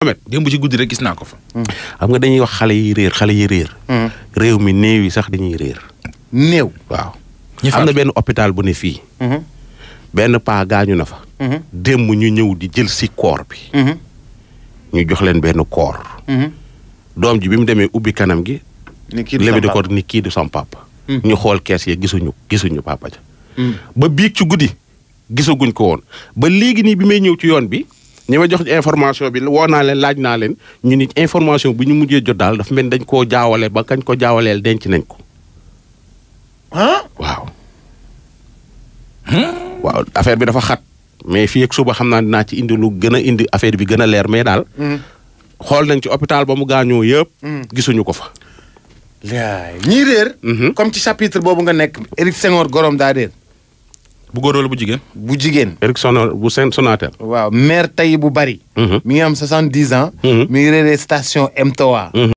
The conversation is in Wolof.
Mohamed démb ci guddi rek gis naa ko fa. xam nga dañuy wax xale yi réer xale yi réer. réew mi néew yi sax dañuy réer. néew. waaw. ñi am na faatu. benn hôpital bu ne fii. benn paa gaañu na fa. démb ñu ñëw di jël si koor bi. ñu jox leen benn koor. doom ji bi mu demee ubbi kanam gi. ni kii du lebi di sama ko ni kii du sam papa. ñu xool kees ya gisuñu gisuñu papa ja. ba biig ci guddi gisaguñ ko woon ba léegi nii bi may ñëw ci yoon bi ñi ma jox information bi woo naa leen laaj naa leen ñu ni information bu ñu mujjee jot daal dafa mel ni dañ koo jaawale ba kañ ko jaawaleel denc nañ ko ah. waaw. waaw affaire bi dafa xat mais fii ak suba xam naa dinaa ci indi lu gën a indi affaire bi gën a leer mais daal. xool nañ ci hôpital ba mu gaañoo yëpp. gisuñu ko fa. laay ñii réer. comme ci chapitre boobu nga nekk Éric Senghor gorom daa réer. bu góor wala bu jigéen. bu jigéen. Eric Sono bu seen Sonatel. waaw maire tey bu bari. mi ngi am 70 ans. Mhm. mi ngi réeree station MTOA.